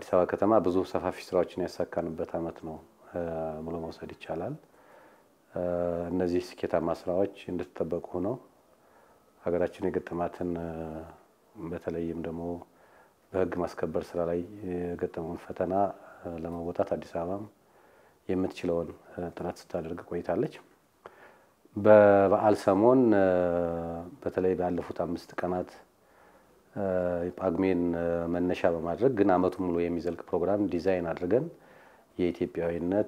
በአዲስ አበባ ከተማ ብዙ ሰፋፊ ስራዎችን ያሳካንበት ዓመት ነው ብሎ መውሰድ ይቻላል። እነዚህ ስኬታማ ስራዎች እንደተጠበቁ ሆነው ሀገራችን የገጠማትን በተለይም ደግሞ በሕግ ማስከበር ስራ ላይ የገጠመውን ፈተና ለመወጣት አዲስ አበባም የምትችለውን ጥረት ስታደርግ ቆይታለች። በበዓል ሰሞን በተለይ ባለፉት አምስት ቀናት ጳጉሜን መነሻ በማድረግ ግን ዓመቱ ሙሉ የሚዘልቅ ፕሮግራም ዲዛይን አድርገን የኢትዮጵያዊነት፣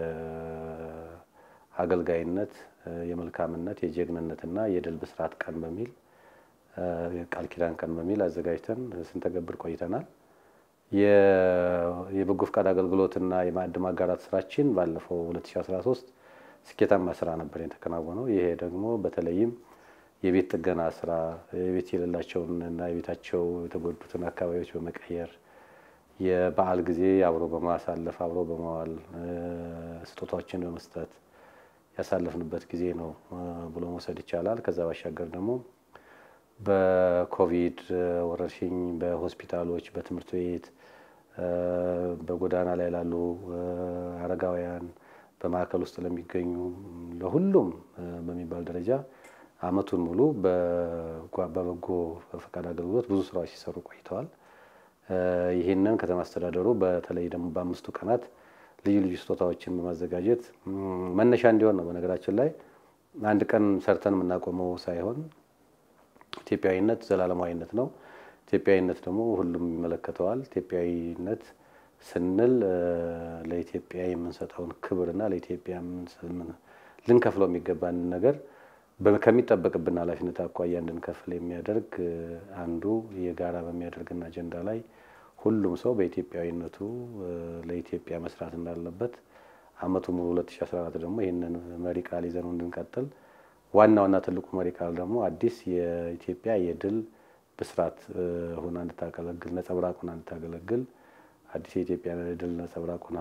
የአገልጋይነት፣ የመልካምነት፣ የጀግንነትና የድል ብስራት ቀን በሚል ቃል ኪዳን ቀን በሚል አዘጋጅተን ስንተገብር ቆይተናል። የበጎ ፈቃድ አገልግሎትና የማዕድ ማጋራት ስራችን ባለፈው 2013 ስኬታማ ስራ ነበር የተከናወነው። ይሄ ደግሞ በተለይም የቤት ጥገና ስራ የቤት የሌላቸውን እና የቤታቸው የተጎዱትን አካባቢዎች በመቀየር የበዓል ጊዜ አብሮ በማሳለፍ አብሮ በመዋል ስጦታዎችን በመስጠት ያሳለፍንበት ጊዜ ነው ብሎ መውሰድ ይቻላል። ከዛ ባሻገር ደግሞ በኮቪድ ወረርሽኝ በሆስፒታሎች፣ በትምህርት ቤት፣ በጎዳና ላይ ላሉ አረጋውያን፣ በማዕከል ውስጥ ለሚገኙ ለሁሉም በሚባል ደረጃ ዓመቱን ሙሉ በበጎ ፈቃድ አገልግሎት ብዙ ስራዎች ሲሰሩ ቆይተዋል። ይህንን ከተማ አስተዳደሩ በተለይ ደግሞ በአምስቱ ቀናት ልዩ ልዩ ስጦታዎችን በማዘጋጀት መነሻ እንዲሆን ነው። በነገራችን ላይ አንድ ቀን ሰርተን የምናቆመው ሳይሆን ኢትዮጵያዊነት ዘላለማዊነት ነው። ኢትዮጵያዊነት ደግሞ ሁሉም ይመለከተዋል። ኢትዮጵያዊነት ስንል ለኢትዮጵያ የምንሰጠውን ክብርና ለኢትዮጵያ ልንከፍለው የሚገባን ነገር ከሚጠበቅብን ኃላፊነት አኳያ እንድንከፍል የሚያደርግ አንዱ የጋራ በሚያደርግን አጀንዳ ላይ ሁሉም ሰው በኢትዮጵያዊነቱ ለኢትዮጵያ መስራት እንዳለበት ዓመቱ ሙሉ 2014 ደግሞ ይህንን መሪ ቃል ይዘን እንድንቀጥል ዋናውና ትልቁ መሪ ቃል ደግሞ አዲስ የኢትዮጵያ የድል ብስራት ሆና እንድታገለግል ነጸብራቅ ሆና እንድታገለግል አዲስ የኢትዮጵያ የድል ነጸብራቅ ሆና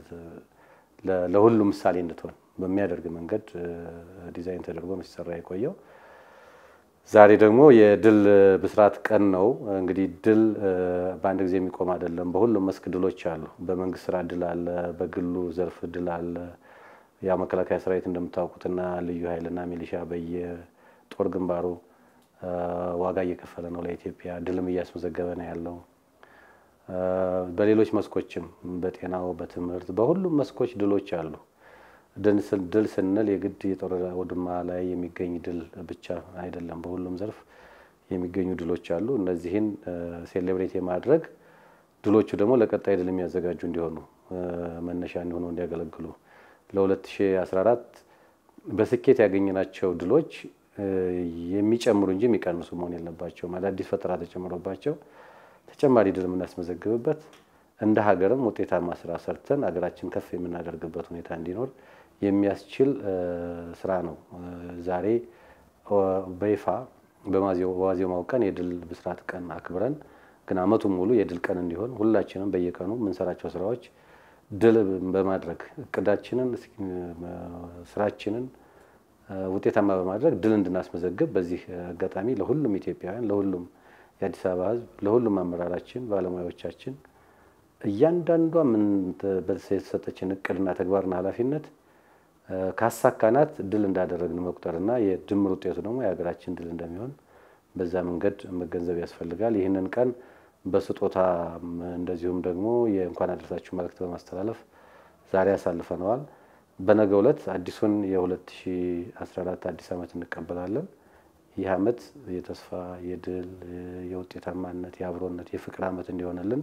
ለሁሉም ምሳሌ እንድትሆን በሚያደርግ መንገድ ዲዛይን ተደርጎ ነው ሲሰራ የቆየው። ዛሬ ደግሞ የድል ብስራት ቀን ነው። እንግዲህ ድል በአንድ ጊዜ የሚቆም አይደለም። በሁሉም መስክ ድሎች አሉ። በመንግስት ስራ ድል አለ፣ በግሉ ዘርፍ ድል አለ። ያ መከላከያ ሰራዊት እንደምታውቁትና ልዩ ኃይልና ሚሊሻ በየጦር ግንባሩ ዋጋ እየከፈለ ነው ለኢትዮጵያ፣ ድልም እያስመዘገበ ነው ያለው። በሌሎች መስኮችም በጤናው፣ በትምህርት፣ በሁሉም መስኮች ድሎች አሉ። ድል ስንል የግድ የጦር አውድማ ላይ የሚገኝ ድል ብቻ አይደለም። በሁሉም ዘርፍ የሚገኙ ድሎች አሉ። እነዚህን ሴሌብሬት የማድረግ ድሎቹ ደግሞ ለቀጣይ ድል የሚያዘጋጁ እንዲሆኑ መነሻ እንዲሆኑ እንዲያገለግሉ ለ2014 በስኬት ያገኘናቸው ድሎች የሚጨምሩ እንጂ የሚቀንሱ መሆን የለባቸውም። አዳዲስ ፈጠራ ተጨምሮባቸው ተጨማሪ ድል የምናስመዘግብበት እንደ ሀገርም ውጤታማ ስራ ሰርተን ሀገራችን ከፍ የምናደርግበት ሁኔታ እንዲኖር የሚያስችል ስራ ነው። ዛሬ በይፋ በዋዜማው ቀን የድል ብስራት ቀን አክብረን ግን ዓመቱን ሙሉ የድል ቀን እንዲሆን ሁላችንም በየቀኑ የምንሰራቸው ስራዎች ድል በማድረግ እቅዳችንን፣ ስራችንን ውጤታማ በማድረግ ድል እንድናስመዘግብ በዚህ አጋጣሚ ለሁሉም ኢትዮጵያውያን፣ ለሁሉም የአዲስ አበባ ሕዝብ፣ ለሁሉም አመራራችን፣ ባለሙያዎቻችን እያንዳንዷ ምን የተሰጠችን እቅድና ተግባርና ኃላፊነት ካሳካናት ድል እንዳደረግን መቁጠርና የድምር ውጤቱ ደግሞ የሀገራችን ድል እንደሚሆን በዛ መንገድ መገንዘብ ያስፈልጋል። ይህንን ቀን በስጦታ እንደዚሁም ደግሞ የእንኳን አደረሳችሁ መልእክት በማስተላለፍ ዛሬ ያሳልፈነዋል። በነገው ዕለት አዲሱን የ2014 አዲስ ዓመት እንቀበላለን። ይህ ዓመት የተስፋ የድል የውጤታማነት የአብሮነት የፍቅር ዓመት እንዲሆንልን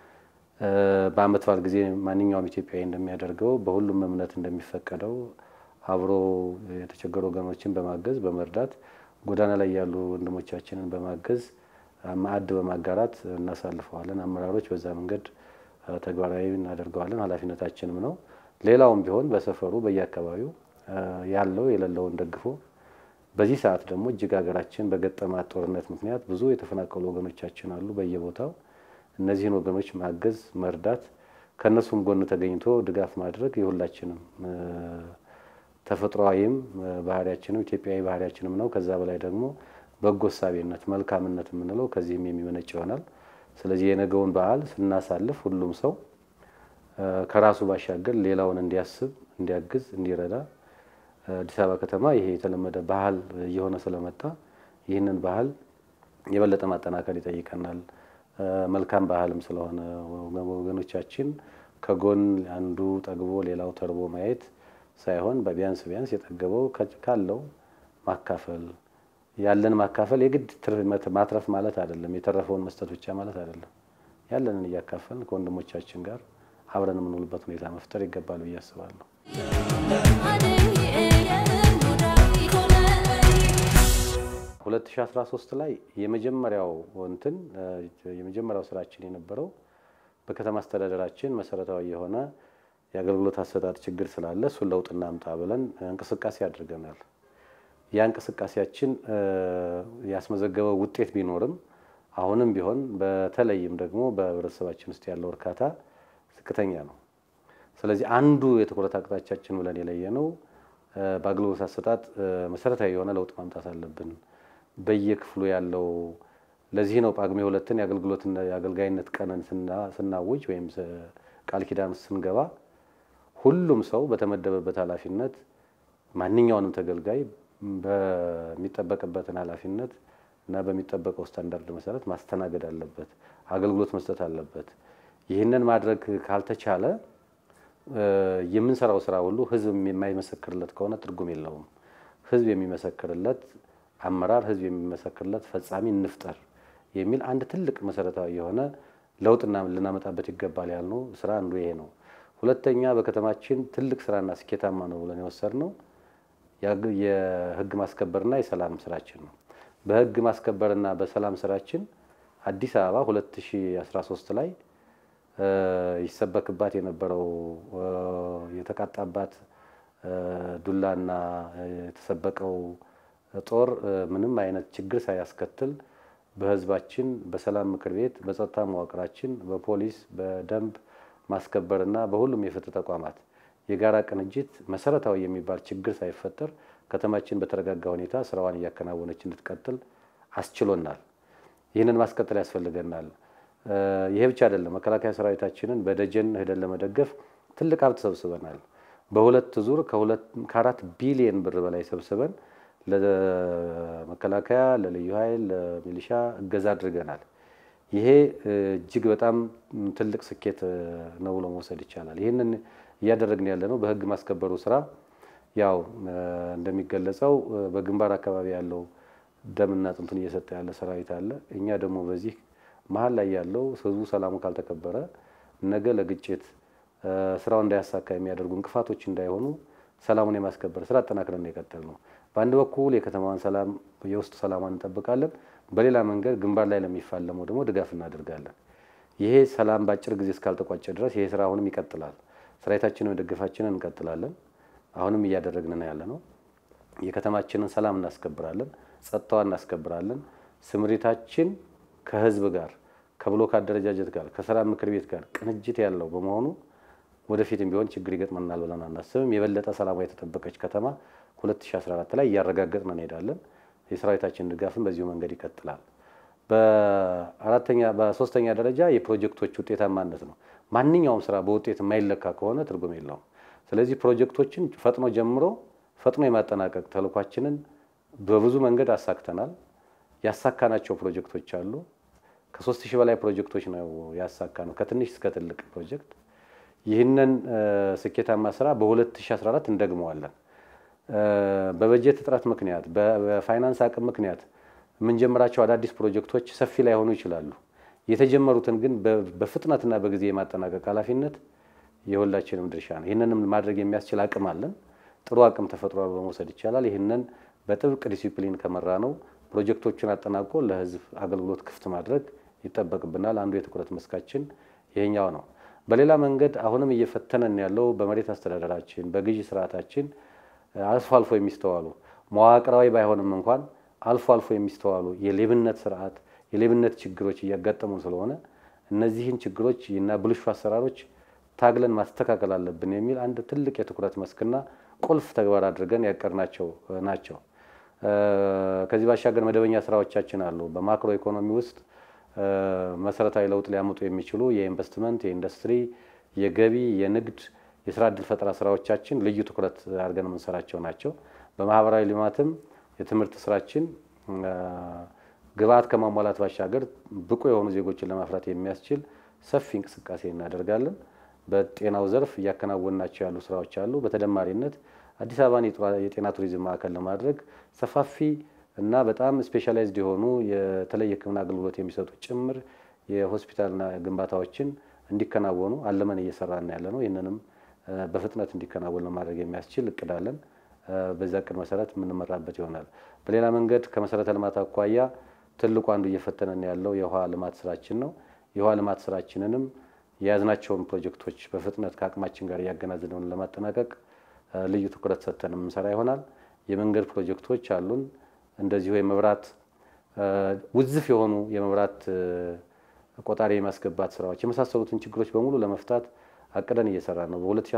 በዓመት በዓል ጊዜ ማንኛውም ኢትዮጵያዊ እንደሚያደርገው በሁሉም እምነት እንደሚፈቀደው አብሮ የተቸገሩ ወገኖችን በማገዝ በመርዳት ጎዳና ላይ ያሉ ወንድሞቻችንን በማገዝ ማዕድ በማጋራት እናሳልፈዋለን። አመራሮች በዛ መንገድ ተግባራዊ እናደርገዋለን፣ ኃላፊነታችንም ነው። ሌላውም ቢሆን በሰፈሩ በየአካባቢው ያለው የሌለውን ደግፎ በዚህ ሰዓት ደግሞ እጅግ ሀገራችን በገጠማት ጦርነት ምክንያት ብዙ የተፈናቀሉ ወገኖቻችን አሉ በየቦታው እነዚህን ወገኖች ማገዝ፣ መርዳት ከእነሱም ጎን ተገኝቶ ድጋፍ ማድረግ የሁላችንም ተፈጥሯዊም ባህሪያችንም ኢትዮጵያዊ ባህሪያችንም ነው። ከዛ በላይ ደግሞ በጎ እሳቤነት፣ መልካምነት የምንለው ከዚህም የሚመነጭ ይሆናል። ስለዚህ የነገውን በዓል ስናሳልፍ ሁሉም ሰው ከራሱ ባሻገር ሌላውን እንዲያስብ፣ እንዲያግዝ፣ እንዲረዳ አዲስ አበባ ከተማ ይሄ የተለመደ ባህል እየሆነ ስለመጣ ይህንን ባህል የበለጠ ማጠናከር ይጠይቀናል። መልካም ባህልም ስለሆነ ወገኖቻችን ከጎን አንዱ ጠግቦ ሌላው ተርቦ ማየት ሳይሆን በቢያንስ ቢያንስ የጠገበው ካለው ማካፈል ያለን ማካፈል የግድ ማትረፍ ማለት አይደለም። የተረፈውን መስጠት ብቻ ማለት አይደለም። ያለንን እያካፈልን ከወንድሞቻችን ጋር አብረን የምንውልበት ሁኔታ መፍጠር ይገባል ብዬ አስባለሁ። 2013 ላይ የመጀመሪያው እንትን የመጀመሪያው ስራችን የነበረው በከተማ አስተዳደራችን መሰረታዊ የሆነ የአገልግሎት አሰጣጥ ችግር ስላለ እሱን ለውጥ እናምጣ ብለን እንቅስቃሴ አድርገናል። ያ እንቅስቃሴያችን ያስመዘገበው ውጤት ቢኖርም አሁንም ቢሆን በተለይም ደግሞ በህብረተሰባችን ውስጥ ያለው እርካታ ዝቅተኛ ነው። ስለዚህ አንዱ የትኩረት አቅጣጫችን ብለን የለየነው በአገልግሎት አሰጣጥ መሰረታዊ የሆነ ለውጥ ማምጣት አለብን። በየክፍሉ ያለው ለዚህ ነው ጳጉሜ ሁለትን የአገልግሎትና የአገልጋይነት ቀንን ስናውጅ ወይም ቃል ኪዳን ስንገባ ሁሉም ሰው በተመደበበት ኃላፊነት ማንኛውንም ተገልጋይ በሚጠበቅበትን ኃላፊነት እና በሚጠበቀው ስታንዳርድ መሰረት ማስተናገድ አለበት፣ አገልግሎት መስጠት አለበት። ይህንን ማድረግ ካልተቻለ የምንሰራው ስራ ሁሉ ህዝብ የማይመሰክርለት ከሆነ ትርጉም የለውም። ህዝብ የሚመሰክርለት አመራር፣ ህዝብ የሚመሰክርለት ፈጻሚ እንፍጠር የሚል አንድ ትልቅ መሰረታዊ የሆነ ለውጥና ልናመጣበት ይገባል ያልነው ስራ አንዱ ይሄ ነው። ሁለተኛ በከተማችን ትልቅ ስራና ስኬታማ ነው ብለን የወሰድነው የህግ ማስከበርና የሰላም ስራችን ነው። በህግ ማስከበርና በሰላም ስራችን አዲስ አበባ 2013 ላይ ይሰበክባት የነበረው የተቃጣባት ዱላና የተሰበቀው ጦር ምንም አይነት ችግር ሳያስከትል በህዝባችን በሰላም ምክር ቤት በጸጥታ መዋቅራችን በፖሊስ በደንብ ማስከበርና በሁሉም የፍትህ ተቋማት የጋራ ቅንጅት መሰረታዊ የሚባል ችግር ሳይፈጠር ከተማችን በተረጋጋ ሁኔታ ስራዋን እያከናወነች እንድትቀጥል አስችሎናል። ይህንን ማስቀጠል ያስፈልገናል። ይሄ ብቻ አይደለም። መከላከያ ሰራዊታችንን በደጀን ሄደን ለመደገፍ ትልቅ ሀብት ሰብስበናል። በሁለት ዙር ከአራት ቢሊየን ብር በላይ ሰብስበን ለመከላከያ፣ ለልዩ ኃይል፣ ለሚሊሻ እገዛ አድርገናል። ይሄ እጅግ በጣም ትልቅ ስኬት ነው ብሎ መውሰድ ይቻላል። ይህንን እያደረግን ያለ ነው። በህግ ማስከበሩ ስራ ያው እንደሚገለጸው በግንባር አካባቢ ያለው ደምና አጥንቱን እየሰጠ ያለ ሰራዊት አለ። እኛ ደግሞ በዚህ መሀል ላይ ያለው ህዝቡ ሰላሙ ካልተከበረ ነገ ለግጭት ስራው እንዳያሳካ የሚያደርጉ እንቅፋቶች እንዳይሆኑ ሰላሙን የማስከበር ስራ አጠናክረን የቀጠል ነው። በአንድ በኩል የከተማዋን ሰላም የውስጥ ሰላሟን እንጠብቃለን። በሌላ መንገድ ግንባር ላይ ለሚፋለመው ደግሞ ድጋፍ እናደርጋለን። ይሄ ሰላም በአጭር ጊዜ እስካልተቋጨ ድረስ ይሄ ስራ አሁንም ይቀጥላል። ሰራዊታችንን መደገፋችንን እንቀጥላለን። አሁንም እያደረግን ነው ያለ ነው። የከተማችንን ሰላም እናስከብራለን፣ ጸጥታዋን እናስከብራለን። ስምሪታችን ከህዝብ ጋር ከብሎክ አደረጃጀት ጋር ከሰላም ምክር ቤት ጋር ቅንጅት ያለው በመሆኑ ወደፊትም ቢሆን ችግር ይገጥመናል ብለን አናስብም። የበለጠ ሰላሟ የተጠበቀች ከተማ 2014 ላይ እያረጋገጥን እንሄዳለን። የሰራዊታችን ድጋፍን በዚሁ መንገድ ይቀጥላል። በአራተኛ በሶስተኛ ደረጃ የፕሮጀክቶች ውጤታማነት ነው። ማንኛውም ስራ በውጤት የማይለካ ከሆነ ትርጉም የለውም። ስለዚህ ፕሮጀክቶችን ፈጥኖ ጀምሮ ፈጥኖ የማጠናቀቅ ተልኳችንን በብዙ መንገድ አሳክተናል። ያሳካናቸው ፕሮጀክቶች አሉ። ከሶስት ሺህ በላይ ፕሮጀክቶች ነው ያሳካ ነው ከትንሽ እስከ ትልቅ ፕሮጀክት። ይህንን ስኬታማ ስራ በ2014 እንደግመዋለን። በበጀት እጥረት ምክንያት በፋይናንስ አቅም ምክንያት የምንጀምራቸው አዳዲስ ፕሮጀክቶች ሰፊ ላይሆኑ ይችላሉ። የተጀመሩትን ግን በፍጥነትና በጊዜ የማጠናቀቅ ኃላፊነት የሁላችንም ድርሻ ነው። ይህንንም ማድረግ የሚያስችል አቅም አለን። ጥሩ አቅም ተፈጥሯል በመውሰድ ይቻላል። ይህንን በጥብቅ ዲሲፕሊን ከመራ ነው ፕሮጀክቶችን አጠናቆ ለህዝብ አገልግሎት ክፍት ማድረግ ይጠበቅብናል። አንዱ የትኩረት መስካችን ይሄኛው ነው። በሌላ መንገድ አሁንም እየፈተነን ያለው በመሬት አስተዳደራችን፣ በግዢ ስርዓታችን አልፎ አልፎ የሚስተዋሉ መዋቅራዊ ባይሆንም እንኳን አልፎ አልፎ የሚስተዋሉ የሌብነት ስርዓት የሌብነት ችግሮች እያጋጠሙን ስለሆነ እነዚህን ችግሮች እና ብልሹ አሰራሮች ታግለን ማስተካከል አለብን የሚል አንድ ትልቅ የትኩረት መስክና ቁልፍ ተግባር አድርገን ያቀድናቸው ናቸው። ከዚህ ባሻገር መደበኛ ስራዎቻችን አሉ። በማክሮ ኢኮኖሚ ውስጥ መሰረታዊ ለውጥ ሊያመጡ የሚችሉ የኢንቨስትመንት፣ የኢንዱስትሪ፣ የገቢ፣ የንግድ፣ የስራ እድል ፈጠራ ስራዎቻችን ልዩ ትኩረት አድርገን የምንሰራቸው ናቸው። በማህበራዊ ልማትም የትምህርት ስራችን ግብዓት ከማሟላት ባሻገር ብቁ የሆኑ ዜጎችን ለማፍራት የሚያስችል ሰፊ እንቅስቃሴ እናደርጋለን። በጤናው ዘርፍ እያከናወንናቸው ያሉ ስራዎች አሉ። በተደማሪነት አዲስ አበባን የጤና ቱሪዝም ማዕከል ለማድረግ ሰፋፊ እና በጣም ስፔሻላይዝድ የሆኑ የተለየ ሕክምና አገልግሎት የሚሰጡ ጭምር የሆስፒታልና ግንባታዎችን እንዲከናወኑ አለመን እየሰራን ያለ ነው። ይህንንም በፍጥነት እንዲከናወን ለማድረግ የሚያስችል እቅድ አለን። በዛ እቅድ መሰረት የምንመራበት ይሆናል። በሌላ መንገድ ከመሰረተ ልማት አኳያ ትልቁ አንዱ እየፈተነን ያለው የውሃ ልማት ስራችን ነው። የውሃ ልማት ስራችንንም የያዝናቸውን ፕሮጀክቶች በፍጥነት ከአቅማችን ጋር እያገናዘብን ለማጠናቀቅ ልዩ ትኩረት ሰጥተን የምንሰራ ይሆናል። የመንገድ ፕሮጀክቶች አሉን። እንደዚሁ የመብራት ውዝፍ የሆኑ የመብራት ቆጣሪ የማስገባት ስራዎች የመሳሰሉትን ችግሮች በሙሉ ለመፍታት አቅደን እየሰራ ነው።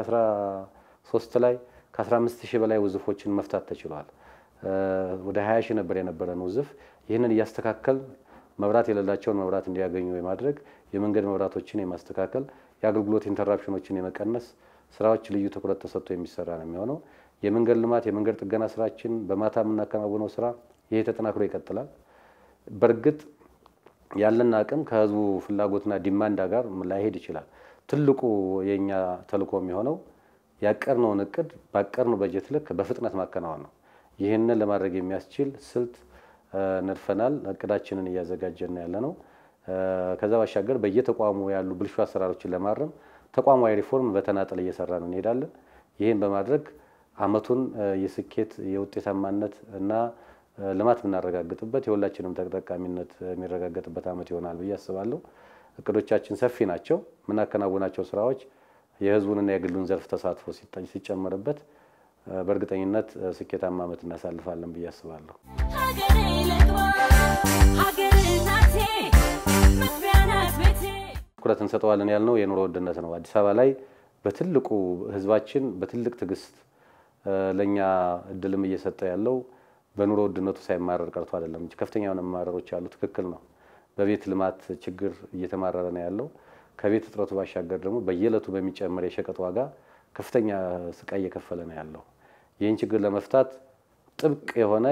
በ2013 ላይ ከ15 ሺህ በላይ ውዝፎችን መፍታት ተችሏል። ወደ 20 ሺህ ነበር የነበረን ውዝፍ። ይህንን እያስተካከል መብራት የሌላቸውን መብራት እንዲያገኙ የማድረግ የመንገድ መብራቶችን የማስተካከል የአገልግሎት ኢንተራፕሽኖችን የመቀነስ ስራዎች ልዩ ትኩረት ተሰጥቶ የሚሰራ ነው የሚሆነው። የመንገድ ልማት የመንገድ ጥገና ስራችን በማታ የምናከናውነው ስራ ይሄ ተጠናክሮ ይቀጥላል። በእርግጥ ያለን አቅም ከህዝቡ ፍላጎትና ዲማንዳ ጋር ላይሄድ ይችላል። ትልቁ የእኛ ተልዕኮ የሚሆነው ያቀርነውን እቅድ ባቀርነው በጀት ልክ በፍጥነት ማከናወን ነው። ይህንን ለማድረግ የሚያስችል ስልት ነድፈናል። እቅዳችንን እያዘጋጀን ያለ ነው። ከዛ ባሻገር በየተቋሙ ያሉ ብልሹ አሰራሮችን ለማረም ተቋማዊ ሪፎርም በተናጠል እየሰራን እንሄዳለን። ይህን በማድረግ አመቱን የስኬት የውጤታማነት እና ልማት የምናረጋግጥበት የሁላችንም ተጠቃሚነት የሚረጋገጥበት አመት ይሆናል ብዬ አስባለሁ። እቅዶቻችን ሰፊ ናቸው። የምናከናውናቸው ስራዎች የህዝቡንና የግሉን ዘርፍ ተሳትፎ ሲጨመርበት በእርግጠኝነት ስኬታማ አመት እናሳልፋለን ብዬ አስባለሁ። ሀገሬ ልግባ ሀገር እናቴ መግቢያ ናት ቤቴ ትኩረት እንሰጠዋለን ያልነው የኑሮ ውድነት ነው። አዲስ አበባ ላይ በትልቁ ህዝባችን በትልቅ ትዕግስት ለእኛ እድልም እየሰጠ ያለው በኑሮ ውድነቱ ሳይማረር ቀርቶ አይደለም እንጂ ከፍተኛ የሆነ መማረሮች አሉ። ትክክል ነው። በቤት ልማት ችግር እየተማረረ ነው ያለው። ከቤት እጥረቱ ባሻገር ደግሞ በየዕለቱ በሚጨምር የሸቀጥ ዋጋ ከፍተኛ ስቃይ እየከፈለ ነው ያለው። ይህን ችግር ለመፍታት ጥብቅ የሆነ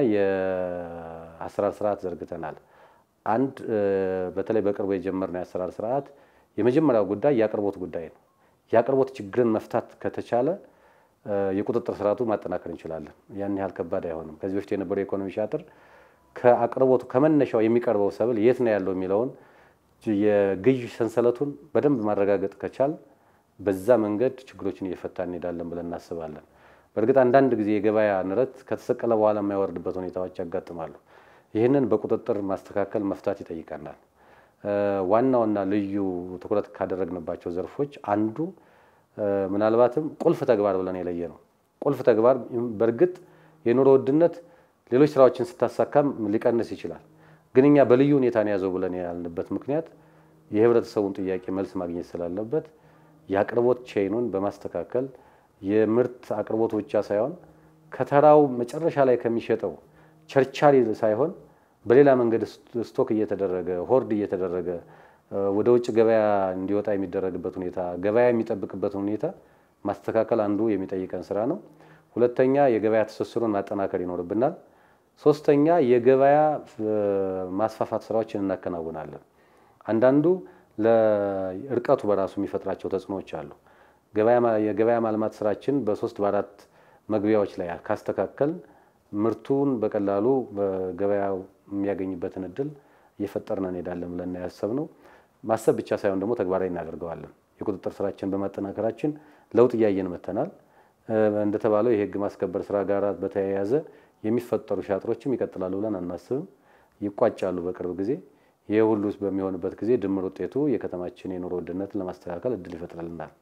የአሰራር ስርዓት ዘርግተናል። አንድ በተለይ በቅርቡ የጀመርነው የአሰራር ስርዓት የመጀመሪያው ጉዳይ የአቅርቦት ጉዳይ ነው። የአቅርቦት ችግርን መፍታት ከተቻለ የቁጥጥር ስርዓቱ ማጠናከር እንችላለን። ያን ያህል ከባድ አይሆንም። ከዚህ በፊት የነበረው የኢኮኖሚ ሻጥር ከአቅርቦቱ ከመነሻው የሚቀርበው ሰብል የት ነው ያለው የሚለውን የግዥ ሰንሰለቱን በደንብ ማረጋገጥ ከቻል በዛ መንገድ ችግሮችን እየፈታ እንሄዳለን ብለን እናስባለን። በእርግጥ አንዳንድ ጊዜ የገበያ ንረት ከተሰቀለ በኋላ የማይወርድበት ሁኔታዎች ያጋጥማሉ። ይህንን በቁጥጥር ማስተካከል መፍታት ይጠይቀናል። ዋናውና ልዩ ትኩረት ካደረግንባቸው ዘርፎች አንዱ ምናልባትም ቁልፍ ተግባር ብለን የለየ ነው። ቁልፍ ተግባር በእርግጥ የኑሮ ውድነት ሌሎች ስራዎችን ስታሳካም ሊቀንስ ይችላል። ግን እኛ በልዩ ሁኔታ ነው ያዘው ብለን ያልንበት ምክንያት የህብረተሰቡን ጥያቄ መልስ ማግኘት ስላለበት የአቅርቦት ቼይኑን በማስተካከል የምርት አቅርቦት ብቻ ሳይሆን ከተራው መጨረሻ ላይ ከሚሸጠው ቸርቻሪ ሳይሆን በሌላ መንገድ ስቶክ እየተደረገ ሆርድ እየተደረገ ወደ ውጭ ገበያ እንዲወጣ የሚደረግበት ሁኔታ ገበያ የሚጠብቅበትን ሁኔታ ማስተካከል አንዱ የሚጠይቀን ስራ ነው። ሁለተኛ የገበያ ትስስሩን ማጠናከር ይኖርብናል። ሶስተኛ የገበያ ማስፋፋት ስራዎችን እናከናውናለን። አንዳንዱ ለእርቀቱ በራሱ የሚፈጥራቸው ተጽዕኖዎች አሉ። የገበያ ማልማት ስራችን በሶስት በአራት መግቢያዎች ላይ ካስተካከል ምርቱን በቀላሉ በገበያው የሚያገኝበትን እድል እየፈጠርን እንሄዳለን ብለን ያሰብነው ማሰብ ብቻ ሳይሆን ደግሞ ተግባራዊ እናደርገዋለን። የቁጥጥር ስራችን በማጠናከራችን ለውጥ እያየን መጥተናል። እንደተባለው የህግ ማስከበር ስራ ጋር በተያያዘ የሚፈጠሩ ሻጥሮችም ይቀጥላሉ ብለን አናስብም፣ ይቋጫሉ በቅርብ ጊዜ። ይህ ሁሉ በሚሆንበት ጊዜ ድምር ውጤቱ የከተማችን የኑሮ ውድነትን ለማስተካከል እድል ይፈጥርልናል።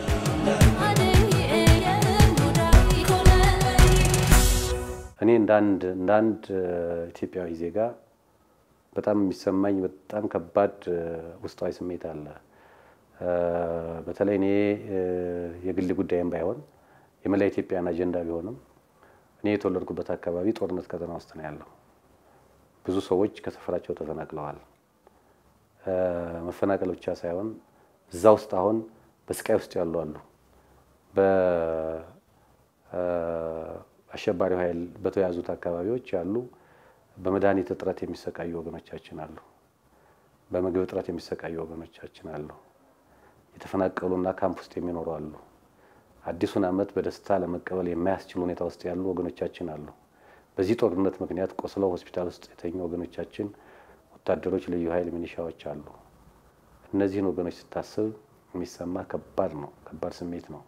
እኔ እንደ አንድ ኢትዮጵያዊ ዜጋ በጣም የሚሰማኝ በጣም ከባድ ውስጣዊ ስሜት አለ። በተለይ እኔ የግል ጉዳይም ባይሆን የመላ ኢትዮጵያን አጀንዳ ቢሆንም እኔ የተወለድኩበት አካባቢ ጦርነት ቀጠና ውስጥ ነው ያለው። ብዙ ሰዎች ከሰፈራቸው ተፈናቅለዋል። መፈናቀል ብቻ ሳይሆን እዛ ውስጥ አሁን በስቃይ ውስጥ ያሉ አሉ። በአሸባሪው ኃይል በተያዙት አካባቢዎች ያሉ በመድኃኒት እጥረት የሚሰቃዩ ወገኖቻችን አሉ። በምግብ እጥረት የሚሰቃዩ ወገኖቻችን አሉ። የተፈናቀሉና ካምፕ ውስጥ የሚኖሩ አሉ። አዲሱን ዓመት በደስታ ለመቀበል የማያስችል ሁኔታ ውስጥ ያሉ ወገኖቻችን አሉ። በዚህ ጦርነት ምክንያት ቆስለው ሆስፒታል ውስጥ የተኙ ወገኖቻችን፣ ወታደሮች፣ ልዩ ኃይል፣ ሚኒሻዎች አሉ። እነዚህን ወገኖች ስታስብ የሚሰማ ከባድ ነው፣ ከባድ ስሜት ነው።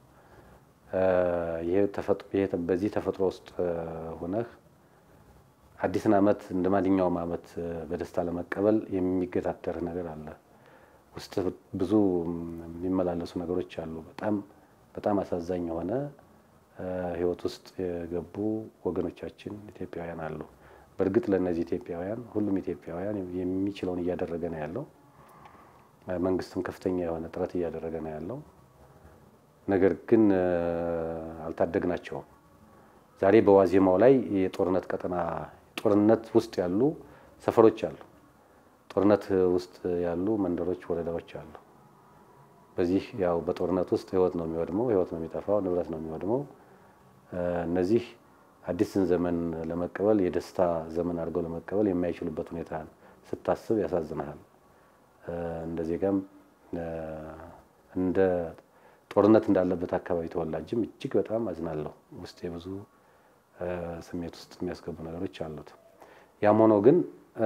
በዚህ ተፈጥሮ ውስጥ ሆነህ አዲስን ዓመት እንደ ማንኛውም ዓመት በደስታ ለመቀበል የሚገታተርህ ነገር አለ። ውስጥ ብዙ የሚመላለሱ ነገሮች አሉ። በጣም በጣም አሳዛኝ የሆነ ሕይወት ውስጥ የገቡ ወገኖቻችን ኢትዮጵያውያን አሉ። በእርግጥ ለእነዚህ ኢትዮጵያውያን ሁሉም ኢትዮጵያውያን የሚችለውን እያደረገ ነው ያለው። መንግስትም ከፍተኛ የሆነ ጥረት እያደረገ ነው ያለው። ነገር ግን አልታደግናቸውም። ዛሬ በዋዜማው ላይ የጦርነት ቀጠና ጦርነት ውስጥ ያሉ ሰፈሮች አሉ። ጦርነት ውስጥ ያሉ መንደሮች፣ ወረዳዎች አሉ። በዚህ ያው በጦርነት ውስጥ ህይወት ነው የሚወድመው፣ ህይወት ነው የሚጠፋው፣ ንብረት ነው የሚወድመው። እነዚህ አዲስን ዘመን ለመቀበል የደስታ ዘመን አድርገው ለመቀበል የማይችሉበት ሁኔታ ስታስብ ያሳዝናል። እንደ ዜጋም እንደ ጦርነት እንዳለበት አካባቢ ተወላጅም እጅግ በጣም አዝናለሁ። ውስጥ የብዙ ስሜት ውስጥ የሚያስገቡ ነገሮች አሉት። ያም ሆኖ ግን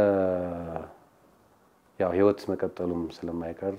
ያው ህይወት መቀጠሉም ስለማይቀር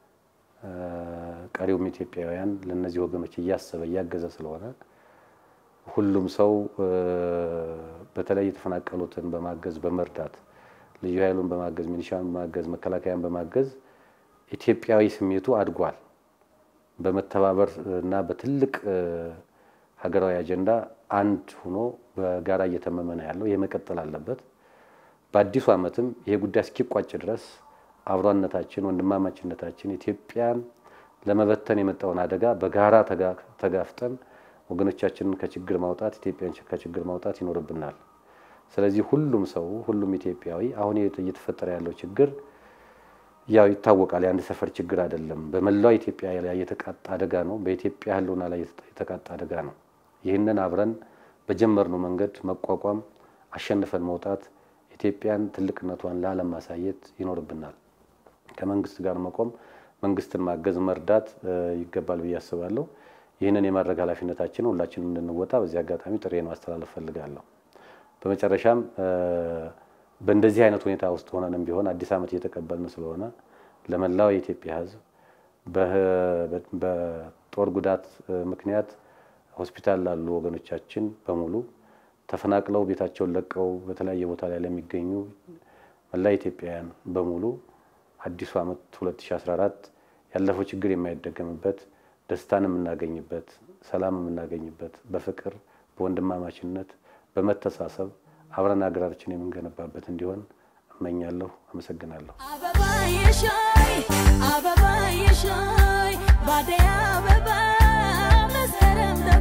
ቀሪውም ኢትዮጵያውያን ለእነዚህ ወገኖች እያሰበ እያገዘ ስለሆነ ሁሉም ሰው በተለይ የተፈናቀሉትን በማገዝ በመርዳት ልዩ ኃይሉን በማገዝ ሚሊሻን በማገዝ መከላከያን በማገዝ ኢትዮጵያዊ ስሜቱ አድጓል። በመተባበር እና በትልቅ ሀገራዊ አጀንዳ አንድ ሆኖ በጋራ እየተመመ ነው ያለው። ይህ መቀጠል አለበት። በአዲሱ ዓመትም ይሄ ጉዳይ እስኪቋጭ ድረስ አብሯነታችን፣ ወንድማማችነታችን ኢትዮጵያን ለመበተን የመጣውን አደጋ በጋራ ተጋፍጠን ወገኖቻችንን ከችግር ማውጣት ኢትዮጵያን ከችግር ማውጣት ይኖርብናል። ስለዚህ ሁሉም ሰው ሁሉም ኢትዮጵያዊ አሁን እየተፈጠረ ያለው ችግር ያው ይታወቃል። የአንድ ሰፈር ችግር አይደለም። በመላው ኢትዮጵያ ላይ የተቃጣ አደጋ ነው። በኢትዮጵያ ሕልውና ላይ የተቃጣ አደጋ ነው። ይህንን አብረን በጀመርነው መንገድ መቋቋም፣ አሸንፈን መውጣት፣ ኢትዮጵያን ትልቅነቷን ለዓለም ማሳየት ይኖርብናል። ከመንግስት ጋር መቆም፣ መንግስትን ማገዝ፣ መርዳት ይገባል ብዬ አስባለሁ። ይህንን የማድረግ ኃላፊነታችንን ሁላችንም እንድንወጣ በዚህ አጋጣሚ ጥሬን ማስተላለፍ ፈልጋለሁ። በመጨረሻም በእንደዚህ አይነት ሁኔታ ውስጥ ሆነንም ቢሆን አዲስ ዓመት እየተቀበልን ስለሆነ ለመላው የኢትዮጵያ ሕዝብ በጦር ጉዳት ምክንያት ሆስፒታል ላሉ ወገኖቻችን በሙሉ ተፈናቅለው ቤታቸውን ለቀው በተለያየ ቦታ ላይ ለሚገኙ መላ ኢትዮጵያውያን በሙሉ አዲሱ ዓመት 2014 ያለፈው ችግር የማይደገምበት ደስታን የምናገኝበት፣ ሰላም የምናገኝበት፣ በፍቅር በወንድማማችነት በመተሳሰብ አብረን ሀገራችን የምንገነባበት እንዲሆን እመኛለሁ። አመሰግናለሁ። አበባ የሻይ አበባ የሻይ ባደይ አበባ መስከረም